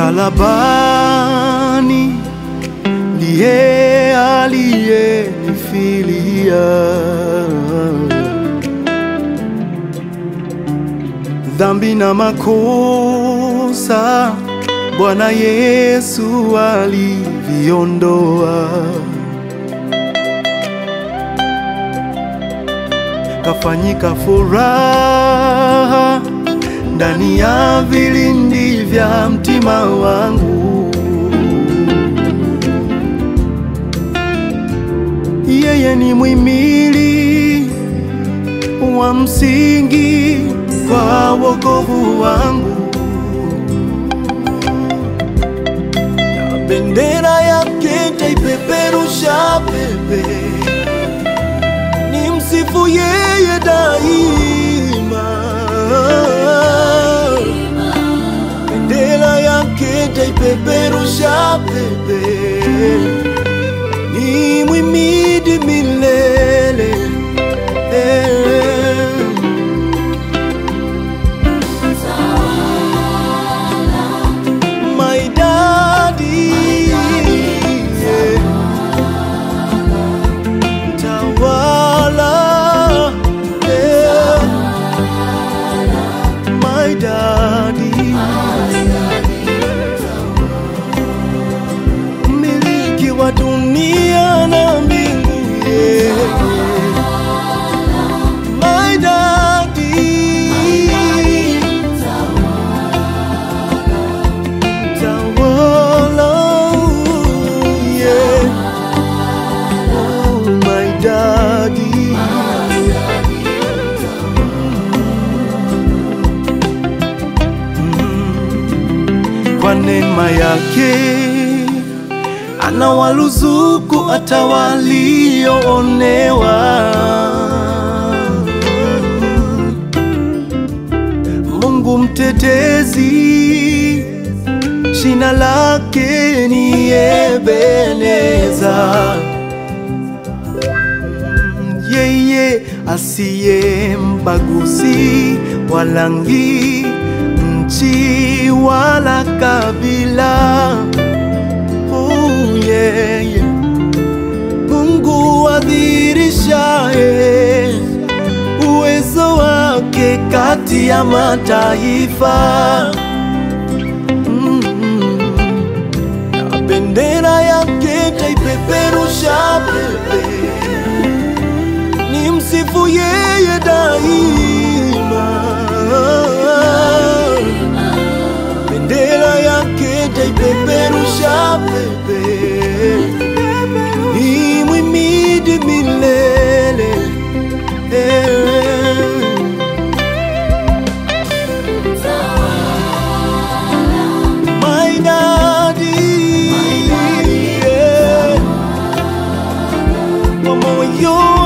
msalabani ndiye aliyenifilia dhambi na makosa Bwana Yesu aliviondoa, kafanyika furaha ndani ya vilindi vya mtima wangu. Yeye ni mwimili wa msingi kwa wokovu wangu, na bendera yake taipeperusha pepe, ni msifu yeye daima. Bendera yake taipeperusha pepe, ni mwimidi milele eh. my daddy, yeah. Tawala, yeah. my daddy, miliki wa dunia na mbingu, yeah. my daddy. Tawala, yeah. Oh, my daddy. Mm. Kwa neema yake anawaruzuku hata walioonewa. Mungu mtetezi jina lake ni Ebeneza, yeye asiye mbaguzi wa rangi, nchi wala kabila. Oh, yeah, yeah. Mungu adhirishaye uwezo wake kati ya mataifa. Mm. Na bendera yake taipeperusha pepe, ni msifu yeye daima. Bendera yake taipeperusha pepe, ni mwimidi milele eh. My daddy, yeah. Kwa moyo